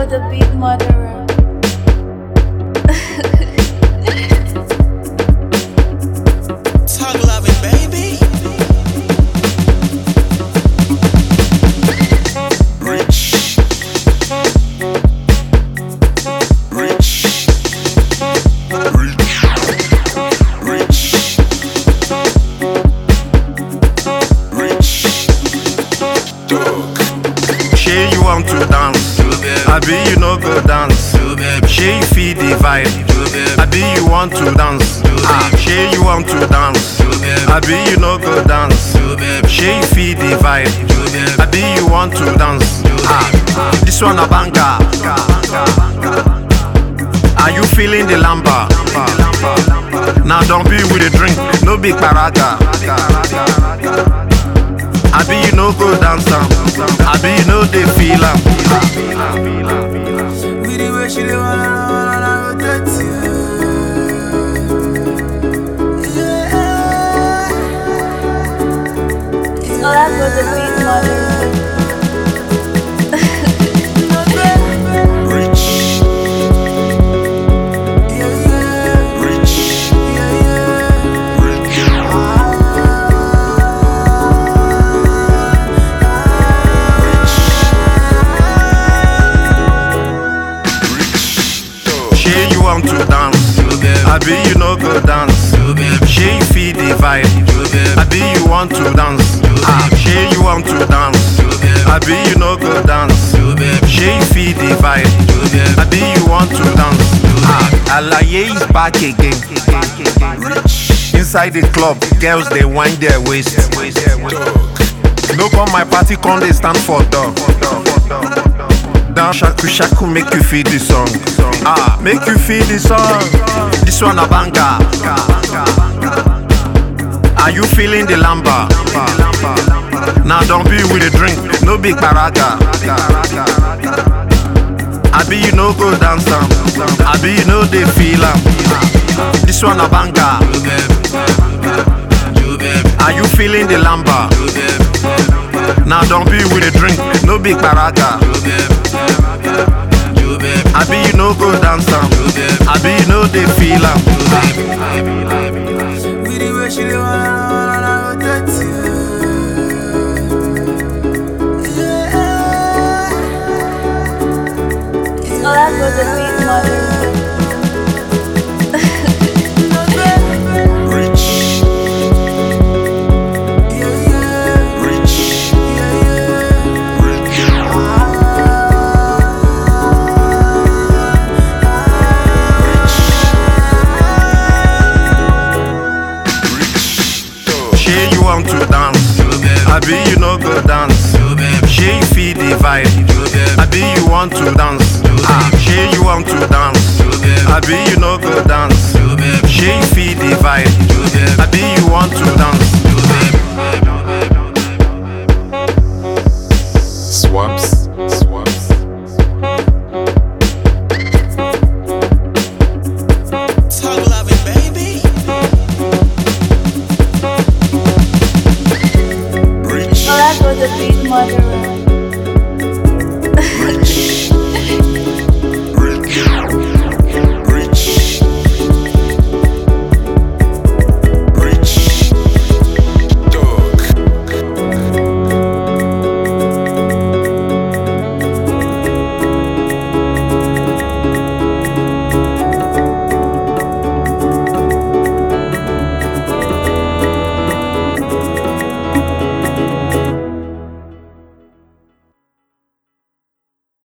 the beat murderer. Talk loving, baby. Rich. Rich. Rich. Rich. Rich. Dog. Shey you want to dance, abi you no go dance. Shey you feel the vibe, abi you want to dance. Ah, shey you want to dance, abi you no go dance. Shey you feel the vibe, abi you want to dance. Ah, this one a banger. Are you feeling the lamba? Now don't be with the drink, no big paraga. Abi you no go dance am, abi you no dey feel am. With the way she dey wanna, wanna rotate you. Yeah. Olago the beat murderer. Rich. Yeah, yeah. Rich. Yeah, yeah. Rich. Shey you want to dance, abi you no go dance. Shey you feel the vibe, abi you want to dance. Ah, shey you want to dance, abi you no go dance. Shey you feel the vibe, abi you want to dance. Ah, Alaye is back again. Inside the club, girls they wind their waist. No come my party, come they stand for door. Down shaku shaku make you feel the song. Ah, make you feel the song. This one a banger. Are you feeling the lamba? Now don't be with the drink, no big paraga. Abi you no go dance am, abi you no dey feel am. This one a banger. Are you feeling the lamba? Now don't be with the drink, no big paraga. Abi you no go dance am, abi you no dey feel am. With the way she dey wanna, wanna rotate you. Yeah. Olago the beat murderer. Rich. Yeah, yeah. Rich. Yeah, yeah. Rich. Shey you want to dance, abi you no go dance. Shey you feel the vibe, abi you want to dance. Ah, shey you want to dance, abi you no go dance. Shey you feel the vibe, abi you want to dance. Swaps, swaps. Talk loving, baby. Rich. Olago the beat murderer. Rich. Rich.